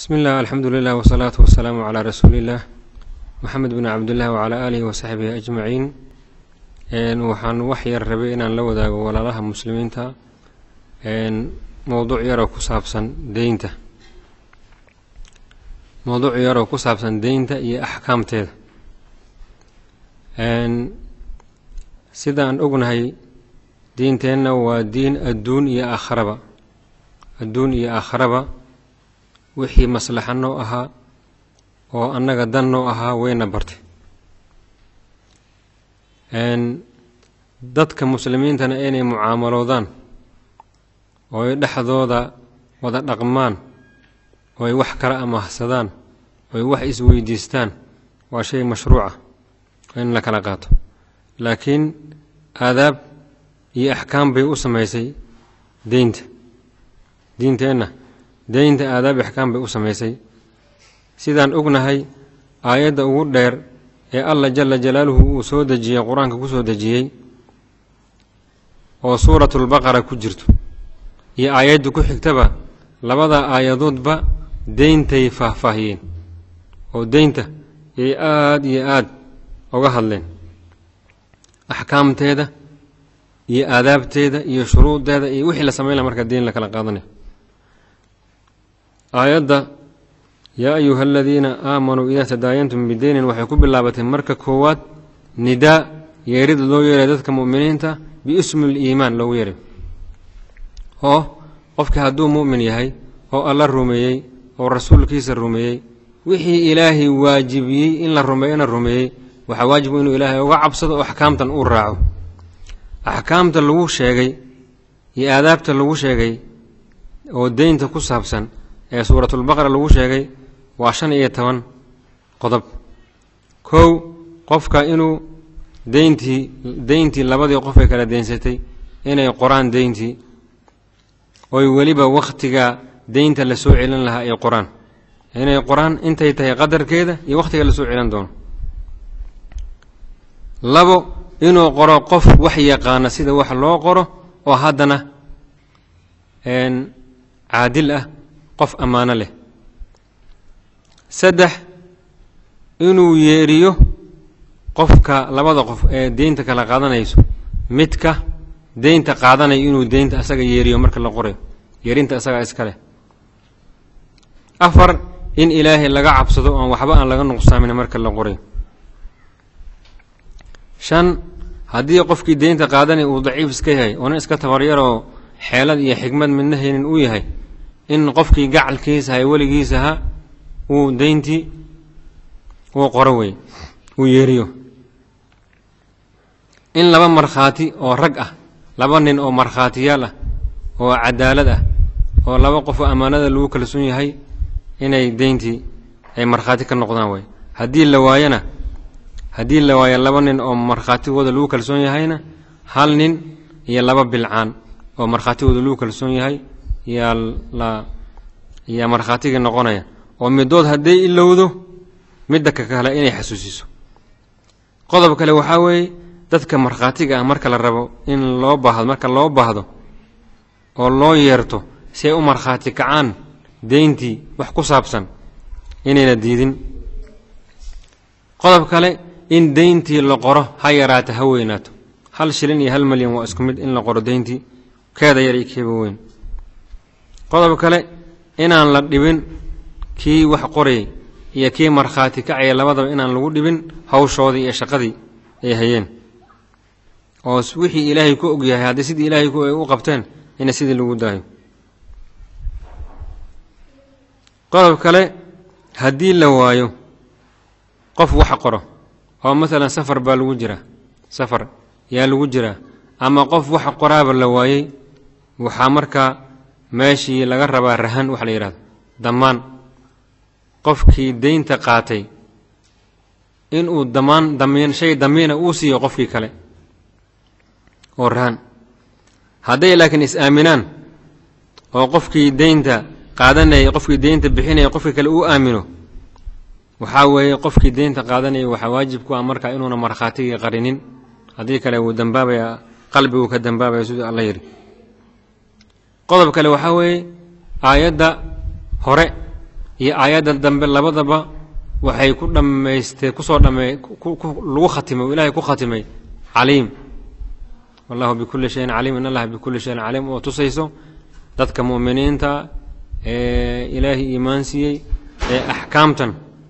bismi illah alxamdu lilah wsalaatu wasalaamu calaa rasuuli illah maxamed bin cabdillah wacalaa aalihi wasaxbihi ajmaciin waxaan wax yar rabay inaan la wadaago walaalaha muslimiinta mowduuc yaroo ku saabsan deynta mowduuc yaroo ku saabsan deynta iyo axkaamteeda sidaan ognahay diinteenna waa diin adduun iyo aakharaba adduun iyo aakharaba wixii maslaxa noo ahaa oo annaga dan noo ahaa wayna bartay dadka muslimiintana inay mucaamaloodaan oo ay dhexdooda wada dhaqmaan oo ay wax kala amahsadaan oo ay wax isweydiistaan waa shay mashruuca in la kala qaato laakiin aadaab iyo axkaam bay u samaysay deynta diinteenna deynta aadaab axkaam bay u samaysay sidaan ognahay aayadda ugu dheer ee allah jala jalaaluhu uu soo dejiyey qur-aanka ku soo dejiyey oo suuratulbaqara ku jirto iyo aayadda ku xigtaba labada aayadoodba deyntay faahfaahiyeen oo deynta yay aada iyo aada uga hadleen axkaamteeda iyo aadaabteeda iyo shuruudeeda iyo wixii la samayn laha marka deyn la kala qaadanayo aayadda yaa ayuha aladiina aamanuu idaa tadaayantum bideynin waxay ku bilaabatay marka koowaad nidaa yeerid loo yeeray dadka mu'miniinta biismi liimaan loogu yeeray oo qofka hadduu mu'min yahay oo alla rumeeyey oo rasuulkiisa rumeeyey wixii ilaahay waajibiyey in la rumeeyana rumeeyey waxaa waajibu inuu ilaahay uga cabsado oo axkaamtan uu raaco axkaamta lagu sheegay iyo aadaabta lagu sheegay oo deynta ku saabsan ee suuratulbaqara lagu sheegay waa shan iyo toban qodob kow qofka inuu deyntii deyntii labadii qof ay kala deynsatay inay qoraan deyntii oy weliba wakhtiga deynta la soo celin lahaa ay qoraan inay qoraan intay tahay qadarkeeda iyo wakhtiga la soo celin doono labo inuu qoro qof wax yaqaana sida wax loo qoro oo haddana caadil ah qof ammaano leh saddex inuu yeeriyo qofka labada qof ee deynta kala qaadanayso midka deynta qaadanayo inuu deynta asaga yeeriyo marka la qorayo yeerinta asagaa iska leh afar in ilaahay laga cabsado oon waxba aan laga nuqsaamin marka la qorayo shan haddii qofkii deynta qaadanaya uu daciif iska yahay oona iska tabaryaroo xeelad iyo xigmad midna haynin uu yahay in qofkii gacalkiisa hay weligiisaha uu deyntii uu qoro wey uu yeeriyo in laba markhaati oo rag ah laba nin oo markhaatiyaal ah oo cadaalad ah oo laba qof oo ammaanada lagu kalsoon yahay inay deyntii ay markhaati ka noqdaan wey haddii la waayana haddii la waayo laba nin oo markhaatigooda lagu kalsoon yahayna hal nin iyo laba bilcaan oo markhaatigooda lagu kalsoon yahay yaa la yaa markhaatigii noqonaya oo midood hadday ilowdo midda ka kale inay xasuusiso qodob kale waxaa weeye dadka markhaatiga ah marka la rabo in loo baahdo marka loo baahdo oo loo yeerto si ay u markhaati kacaan deyntii wax ku saabsan inayna diidin qodob kale in deyntii la qoro ha yaraato ha weynaato hal shilin iyo hal malyan waa isku mid in la qoro deyntii keeda yar iyo keeba weyn qodob kale inaan la dhibin kii wax qorayay iyo kii markhaati kacaya labadaba inaan lagu dhibin hawshoodii iyo shaqadii ay hayeen oo wixii ilaahay ku og yahay haddii sidii ilaahay ay u qabteen ina sidii lagu daayo qodob kale haddii la waayo qof wax qoro oo masalan safar baa lagu jiraa safar yaa lagu jiraa ama qof wax qoraaba la waayey waxaa markaa meeshii laga rabaa rahan waxa la yidhahdo dammaan qofkii deynta qaatay inuu damaan damiin shay damiina uu siiyo qofkii kale oo rahan hadday laakiin is-aaminaan oo qofkii deynta qaadanaya qofkii deynta bixinaya qofkii kale uu aamino waxaa weeye qofkii deynta qaadanaya waxaa waajib ku ah markaa inuuna markhaatigii qarinin haddii kale wuu dambaabaya qalbiguu ka dambaabaya siduu alla yidhi qodob kale waxaa weeye aayadda hore iyo aayadda dambe labadaba waxay ku dhammaystee kusoo dhamme lagu khatimay o ilahay ku khatimay caliim wallahu bikulli shayin caliim in allaha bikulli shayin caliim oo tusayso dadka mu'miniinta ee ilaahay iimaan siiyey ee axkaamtan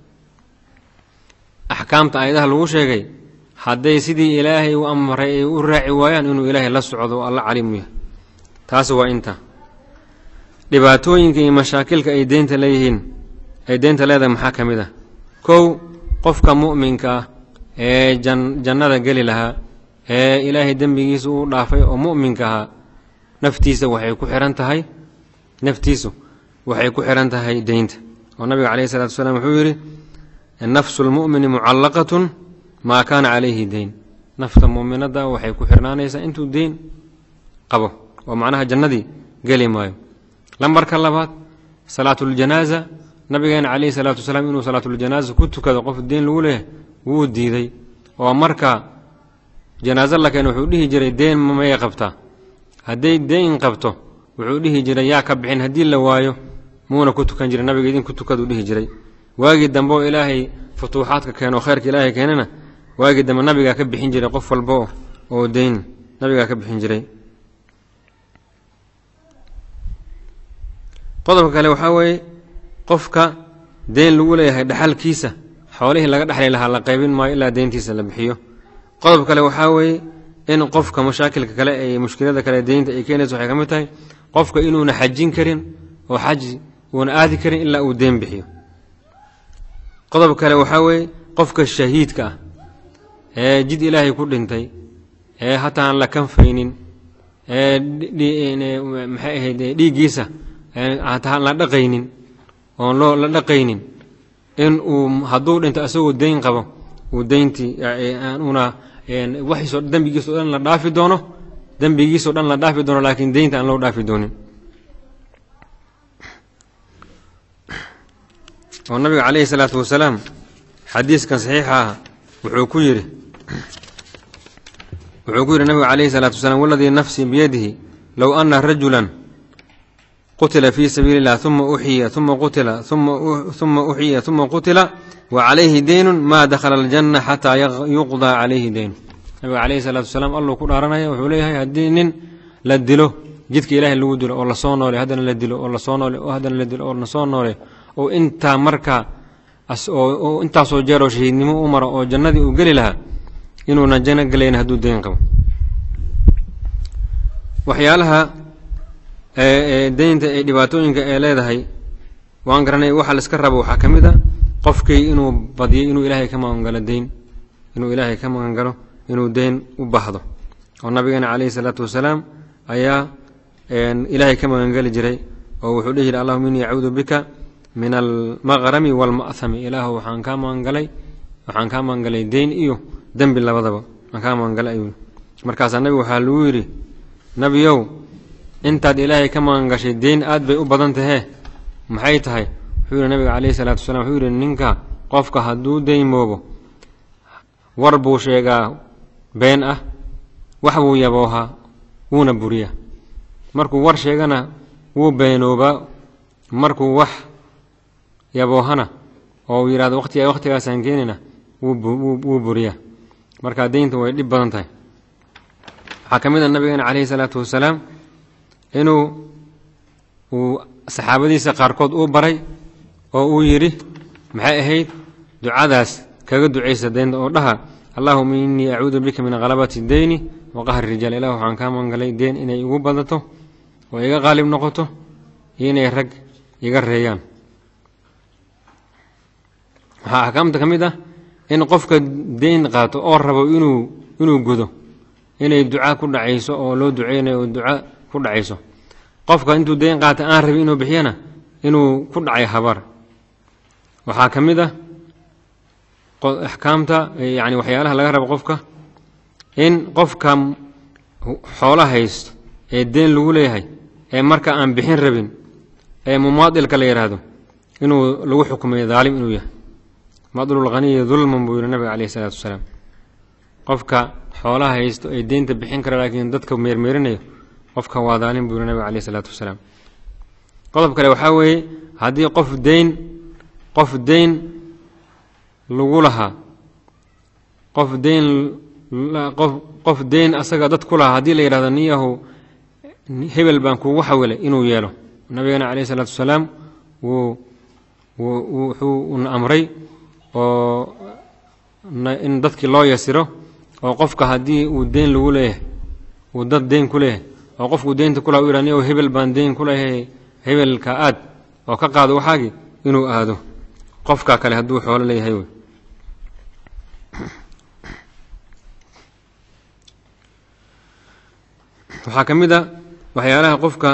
axkaamta aayadaha lagu sheegay hadday sidii ilaahay u amray ay u raaci waayaan inuu ilaahay la socdo oo alla caliimu yahay taas waa inta dhibaatooyinka iyo mashaakilka ay deynta leeyihiin ay deynta leedahay maxaa ka mid ah kow qofka mu'minka ah ee jannada geli lahaa ee ilaahay dembigiisa uu dhaafay oo mu'minka ahaa naftiisa waxay ku xihan tahay naftiisu waxay ku xihan tahay deynta oo nabiga calayhi salatu wasalaam wuxuu yidhi nafsu lmu'mini mucallaqatun maa kaana calayhi deyn nafta mu'minadda waxay ku xirnaanaysaa intuu deyn qabo oo macnaha jannadii geli maayo lambarka labaad salaatuljanaaza nabigeena calayhi salaatu wasalaam inuu salaatuljanaaza ku tukado qof deyn lagu leeyahay wuu diiday oo marka janaaso la keeno wuxuu dhihi jiray deen may qabtaa hadday deyn qabto wuxuu dhihi jiray yaa ka bixin haddii la waayo muuna ku tukan jiray nabiga idin ku tukaduu dhihi jiray waagii dambe oo ilaahay futuuxaadka keeno khayrka ilaahay keenana waagii dambe nabigaa ka bixin jiray qof walba oo deyn nabigaa ka bixin jiray qodobka kale waxaa weeye qofka deyn lagu leeyahay dhaxalkiisa xoolihii laga dhexli lahaa la qaybin maayo ilaa deyntiisa la bixiyo qodob kale waxaa weeye in qofka mashaakilka kale ee mushkilada kale deynta ay keenaysa waxay ka mid tahay qofka inuuna xajin karin oo xaji uuna aadi karin ilaa uu deen bixiyo qodob kale waxaa weeye qofka shahiidka ah ee jid ilaahay ku dhintay ee hataa aan la kanfaynin ee maxay ahayd dhiiggiisa hataa aan la dhaqaynin oon loo la dhaqaynin in uu hadduu dhinto asagoo deyn qabo uu deyntii una waxiisoo dembigiisao dhan la dhaafi doono dembigiisao dhan la dhaafi doono laakiin deynta aan loo dhaafi doonin oo nabiga calayhi salaatu wasalaam xadiiskan saxiixa ah wuxuu ku yidhi wuxuu ku yidhi nabiga calayhi salaatu wasalaam waladii nafsii biyadihi low ana rajulan qutila fii sabiili illah uma uxiya uma qutila uma uxiya uma qutila wa calayhi deynun maa dakhala aljanna xataa yuqdaa calayhi deynu nabiga calayhi salaatu wasalaam alluu ku dhaaranaya wuxuu leeyahay haddii nin la dilo jidka ilaahay lagu dilo oo lasoo noole haddana la dilo oo lasoo noole oo haddana la dilo oo lasoo noole oo intaa markaa oo intaasoo jeeroo shahiidnimo u maro oo jannadii uu geli lahaa inuuna janno gelayn hadduu deyn qabo waxyaalaha deynta ee dhibaatooyinka ee leedahay waan garanay waxa laiska rabo waxaa ka mid a qofkii inuu badiyo inuu ilaahay ka magangalo deyn inuu ilaahay ka magangalo inuu deyn u baahdo oo nabigeena calayhi salaatu wasalaam ayaa ilaahay ka magangeli jiray oo wuxuu dhihi jiray allahuma innii acuudu bika min almaqrami waalma'hami ilaahu waxaan kaa magangalay waxaan kaa magangalay deyn iyo dembi labadaba waan kaa magangalay ayuu markaasaa nabigu waxaa lagu yidhi nebiyow intaad ilaahay ka magangashay deyn aad bay u badan tahee maxay tahay wuxuu yidhi nabiga calayhi salaatu wasalaam wuxuu yidhi ninka qofka hadduu deymoobo war buu sheegaa been ah wax buu yaboohaa wuuna buriyaa markuu war sheegana wuu beenoobaa markuu wax yaboohana oo uu yidhahdo waqtiga waqtigaasaan keenina wuu buriyaa marka deynta way dhib badan tahay waxaa ka mid a nabigeena calayhi salaatu wasalaam inuu uu saxaabadiisa qaarkood uu baray oo uu yidhi maxay ahayd ducadaas kaga ducaysa deynta oo dhaha allahuma innii acuudu bika min khalabati deyni wa qahri rijaal ilah waxaan kaa mangalay deen inay igu badato oo iga qaalib noqoto iyo inay rag iga reeyaan waxaa axkaamta ka mid ah in qofka deyn qaato oo rabo inuu inuu gudo inay duca ku dhacayso oo loo duceynayo oo duca ku dhacayso qofka intuu deyn qaata aan rabin inuu bixiyana inuu ku dhacay habar waxaa ka mid ah axkaamta yani waxyaalaha laga rabo qofka in qofka xoolo haysto ee deen lagu leeyahay ee marka aan bixin rabin ee mumaadilka la yidhaahdo inuu lagu xukumayo daalim inuu yahay madlulkhaniyi dulman buu yihi nabiga caleyhi isalaatu wasalaam qofka xoolaha haysto ee deynta bixin kara laakiin dadka meermeerinayo qofka waa daalim buu yihi nabiga caleyhi isalaatu wasalaam qodob kale waxaa weeye haddii qof deyn qof deyn lagu lahaa qof deyn qof qof deyn asaga dad ku lahaa haddii la yidhahdo niyahu hebel baan kugu xawilay inuu yeelo nabigana calayh isalaatu wasalaam wuu wuxuu na amray oo in dadkii loo yasiro oo qofka haddii uu deyn lagu leeyahay uu dad deyn ku leeyahay oo qofkuu deynta ku laha u yidhah niyahu hebel baan deyn ku leeyahay hebelka aad oo ka qaado waxaagii inuu aado qofkaa kale hadduu xoolo leeyahay wey waxaa ka mid a waxyaalaha qofka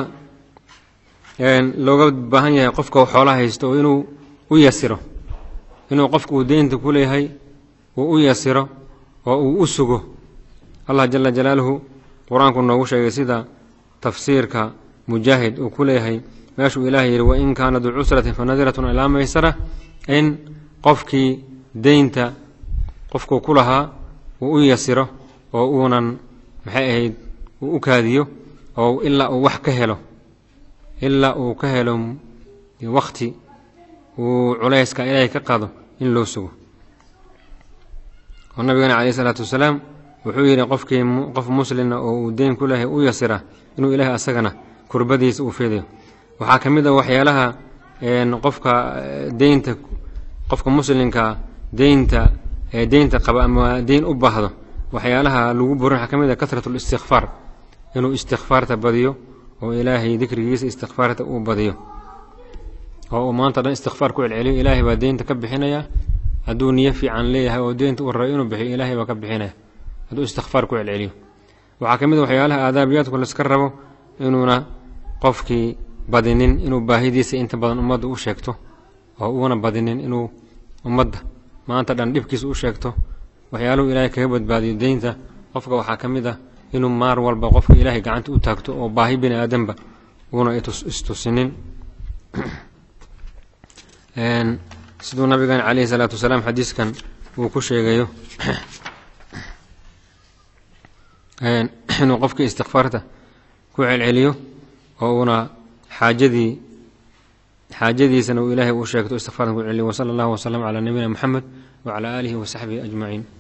looga baahan yahay qofka xoolaha haysto oo inuu u yasiro inuu qofka uu deynta ku leeyahay uu u yasiro oo uu u sugo allah jala jalaaluhu qur-aanku noogu sheegay sida tafsiirka mujaahid uu ku leeyahay meeshuu ilaahay yidhi wain kaana duu cusratin fanadiratun ilaa maysara in qofkii deynta qofkuu ku lahaa uu u yasiro oo uunan maxay ahayd uu u kaadiyo oo ilaa uu wax ka helo ilaa uu ka helo wakti uu culayska ilaahay ka qaado in loo sugo oo nabigana calayh isalaatu wasalaam wuxuu yidhi qofkii qof muslina oo uu deyn ku leehay u yasira inuu ilaahay asagana kurbadiisa uu fidayo waxaa ka mid a waxyaalaha qofka deynta qofka muslimka deynta deynta qaba ama deyn u baahdo waxyaalaha lagu burin waxaa ka mid a kasratu listikfaar inuu istikfaarta badiyo oo ilaahay dikrigiisa istikfaarta uu badiyo oo uu maanta dhan istikfaar ku celceliyo ilaahay baa deynta ka bixinaya hadduu niyo fiican leeyahay oo deynta uu rabo inuu bixiyo ilaahay baa ka bixinaya hadduu istikfaar ku celceliyo waxaa ka mid a waxyaalaha aadaabiyaadku layska rabo inuuna qofkii badinin inuu baahidiisa inta badan ummadda u sheegto oo uuna badinin inuu ummadda maanta dhan dhibkiisa u sheegto waxyaaluhu ilaahay kaga badbaadiyo deynta qofka waxaa ka mid ah inuu maar walba qofka ilaahay gacanta u taagto oo baahi bini aadanba uuna istusinin siduu nabigan calayhi salaatu wasalaam xadiiskan uu ku sheegayo inuu qofkii istikfaarta ku celceliyo oo uuna xaajadii xaajadiisana uu ilaahay u sheegto istikfaartan ku celceliyo wasala allahu wasalam calaa nabiyina moxamed wacalaa aalihi wasaxbihi ajmaciin